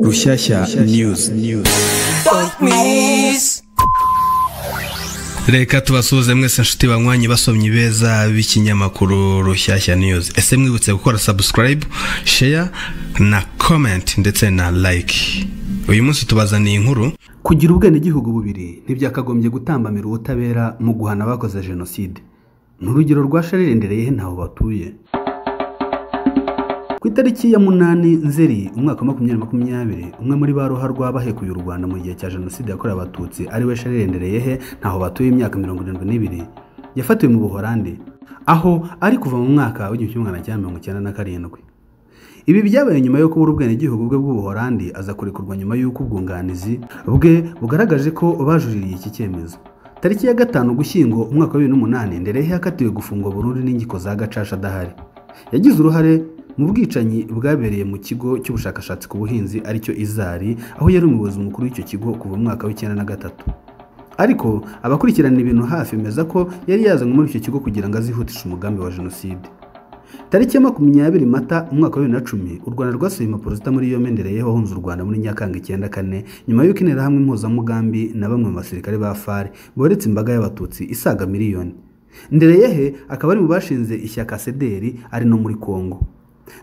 Rushyashya News reka tubasuhuze mwese inshuti banywanyi basomyi beza b'ikinyamakuru rushyashya news ese mwibutse gukora subscribe share na comment ndetse na like uyu munsi tubazaniye inkuru kugira ubwenegihugu bubiri ntibyakagombye gutambamira ubutabera mu guhana abakoze jenoside ni urugero rwa sharirendere ntaho batuye ku itariki ya munani nzeri umwaka wa makumyabiri makumyabiri umwe muri ba ruharwa bahekuye u rwanda mu gihe cya jenoside yakorewe abatutsi ariwe sharirendere yehe ntaho batuye imyaka mirongo irindwi n'ibiri yafatiwe mu buhorande aho ari kuva mu mwaka w'igihumbi kimwe magana cyenda mirongo icyenda na karindwi ibi byabaye nyuma yo kubura ubwenegihugu bwe bw'ubuhorandi aza kurekurwa nyuma y'uko ubwunganizi bwe bugaragaje ko bajuririye iki cyemezo tariki ya gatanu gushyingo umwaka wa bibiri n'umunani nderehe yakatiwe gufungwa burundu n'inkiko za gacaca adahari yagize uruhare mu bwicanyi bwabereye mu kigo cy'ubushakashatsi ku buhinzi aricyo izari aho yari umuyobozi mukuru w'icyo kigo kuva mu mwaka w'icyenda na gatatu ariko abakurikirana ibintu hafi bemeza ko yari yazanywe muri icyo kigo kugira ngo azihutishe umugambi wa jenoside tariki ya makumyabiri mata umwaka wa bibiri na cumi u rwanda rwasuye impapuro muri yombi ndereyeho wahunze u rwanda muri nyakanga icyenda kane nyuma y'uko interahamwe impuzamugambi na bamwe mu basirikare ba fari boretse imbaga y'abatutsi isaga miliyoni ndereyehe akaba ari mu bashinze ishyaka sederi ari no muri kongo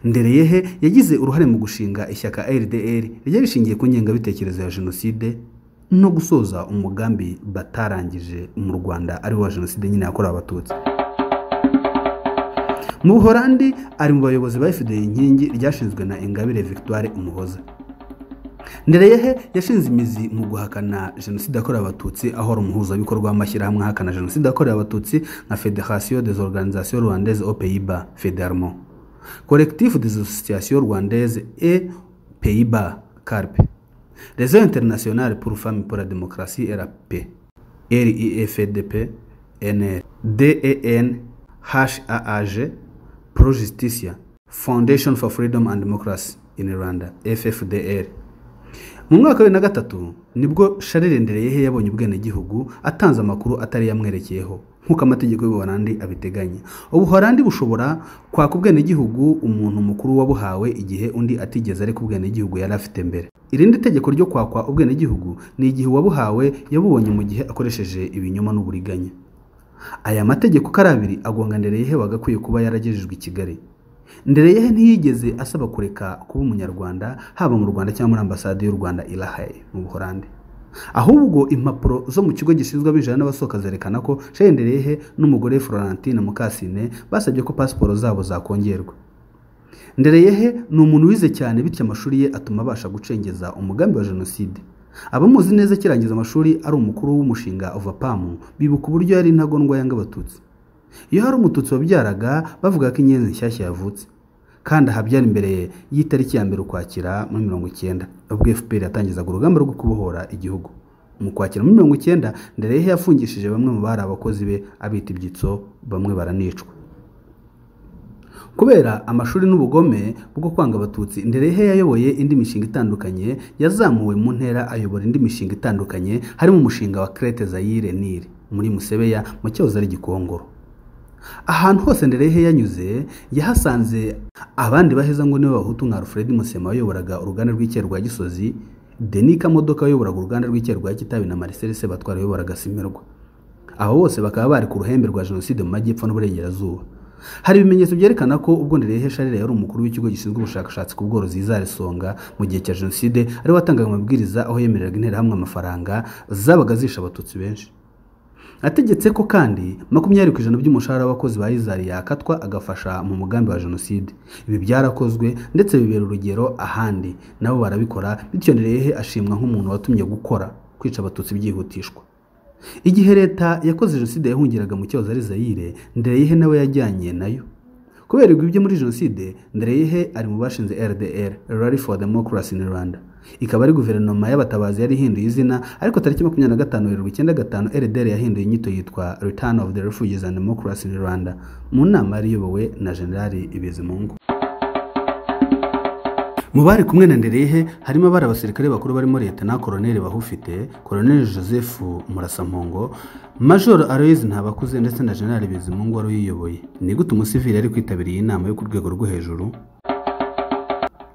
ndereyehe yagize uruhare mu gushinga ishyaka rdr ryari rishingiye ku ngengabitekerezo ya jenoside no gusoza umugambi batarangije mu rwanda ari wa jenoside nyine yakorewe abatutsi mu buhorandi ari mu bayobozi ba fda inkingi ryashinzwe na ingabire victoire umuhoza ndereyehe yashinze imizi mu guhakana jenoside yakorewe abatutsi aho ari umuhuzabikorwa w'amashyirahamwe ahakana jenoside yakorewe abatutsi nka federation des organisations rwandaises au pays bas federmo collectif des associations rwandaises et pays bas carp réseau international pour femmes pour la démocratie rap rifdp nr den haaj pro justicia foundation for freedom and democracy in rwanda ffdr mu mwaka wa bibiri na gatatu nibwo sharirendere yabonye ubwenegihugu atanze amakuru atari yamwerekeyeho nk'uko amategeko y'ubuhorandi abiteganya ubuhorandi bushobora kwaka ubwenegihugu umuntu mukuru wabuhawe igihe undi atigeze ariko ubwenegihugu yari afite mbere irindi tegeko ryo kwakwa ubwenegihugu ni igihe uwabuhawe yabubonye mu gihe akoresheje ibinyoma n'uburiganya aya mategeko uko ari abiri agonga ndereyehe wagakwiye kuba yaragejejwe i kigali ndereyehe ntiyigeze asaba kureka kuba umunyarwanda haba mu rwanda cyangwa muri ambasade y'u rwanda irahaye mu buhorande ahubwo impapuro zo mu kigo gishinzwe abinjira n'abasohoka zerekana ko shendereyehe n'umugore florentine mukasine basabye ko pasiporo zabo zakongerwa ndereyehe ni umuntu wize cyane bityo amashuri ye atuma abasha gucengeza umugambi wa jenoside abamuzi neza akirangiza amashuri ari umukuru w'umushinga ovapamu bibuka uburyo yari intagondwa yanga abatutsi iyo hari umututsi wabyaraga bavuga ko inyenzi nshyashya yavutse kandi ahabyara imbere y'itariki ya mbere ukwakira muri mirongo icyenda ubwo fpr yatangizaga urugamba rwo kubohora igihugu mu kwakira muri mirongo icyenda ndereyehe yafungishije bamwe mu bari abakozi be abita ibyitso bamwe baranicwa kubera amashuri n'ubugome bwo kwanga abatutsi nderehe yayoboye indi mishinga itandukanye yazamuwe mu ntera ayobora indi mishinga itandukanye harimo umushinga wa Crete Zaire Nile muri Musebeya mu cyahoze ari Gikongoro ahantu hose nderehe yanyuze yahasanze abandi baheza ngo nibo bahutu nka Alfred Musema wayoboraga uruganda rw'icyayi rwa Gisozi Denika Modoka wayoboraga uruganda rw'icyayi rwa Kitabi na Marcel Sebatwara wayoboraga Simirwa abo bose bakaba bari ku ruhembe rwa jenoside mu majyepfo n'uburengerazuba hari ibimenyetso byerekana ko ubwo nderehe sharire yari umukuru w'ikigo gishinzwe ubushakashatsi ku bworozi izarisonga mu gihe cya jenoside ariwe watangaga amabwiriza aho yemereraga interahamwe amafaranga zabaga zisha abatutsi benshi ategetse ko kandi makumyabiri ku ijana by'umushahara w'abakozi ba izari yakatwa agafasha mu mugambi wa jenoside ibi byarakozwe ndetse bibera urugero ahandi nabo barabikora bityo nderehe ashimwa nk'umuntu watumye gukora kwica abatutsi byihutishwa igihe leta yakoze jenoside yahungiraga mu cyahoze ari zayire ndereyehe nawe yajyanye nayo kubera ibyo muri jenoside ndereyehe ari mu bashinze rdr rally for democracy in rwanda ikaba ari guverinoma y'abatabazi yari ihinduye izina ariko tariki makumyabiri na gatanu irindwi icyenda gatanu rdr yahinduye inyito yitwa return of the refugees and democracy in rwanda mu nama yari iyobowe na generali ibizimungu mu bari kumwe na nderehe harimo abari abasirikare bakuru barimo leta na koroneli bahufite koroneli joseph murasampongo major aloyizi ntabakuze ndetse na generali bizimungu wari uyiyoboye ni gute umusivili yari kwitabiriye inama yo ku rwego rwo hejuru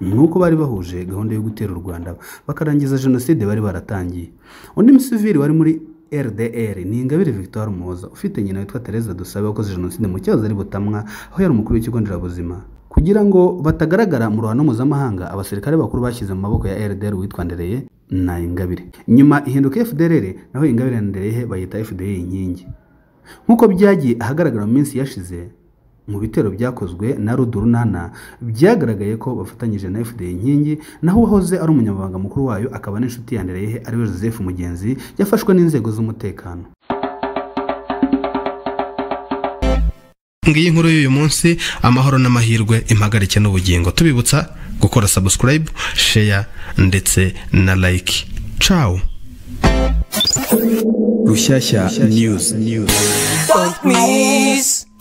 nuko bari bahuje gahunda yo gutera u rwanda bakarangiza jenoside bari baratangiye undi musivili wari muri rdr ni ingabire victoire muhoza ufite nyina witwa tereza dusabe wakoze jenoside mu cyahoze ari butamwa aho yari umukuru w'ikigo nderabuzima kugira ngo batagaragara mu ruhando mpuzamahanga abasirikare bakuru bashyize mu maboko ya rdr witwa ndereye na ingabire nyuma ihinduka fdr naho ingabire na ndereye bayita fdr inkingi nk'uko byagiye ahagaragara mu minsi yashize mu bitero byakozwe na rudurunana byagaragaye ko bafatanyije na fda inkingi naho uwahoze ari umunyamabanga mukuru wayo akaba n'inshuti ya ndereyehe ariwe joseph mugenzi yafashwe n'inzego z'umutekano ngiyi nkuru y'uyu munsi amahoro n'amahirwe impagarike n'ubugingo tubibutsa gukora subscribe share ndetse na like ciao rushyashya news news Fuck me.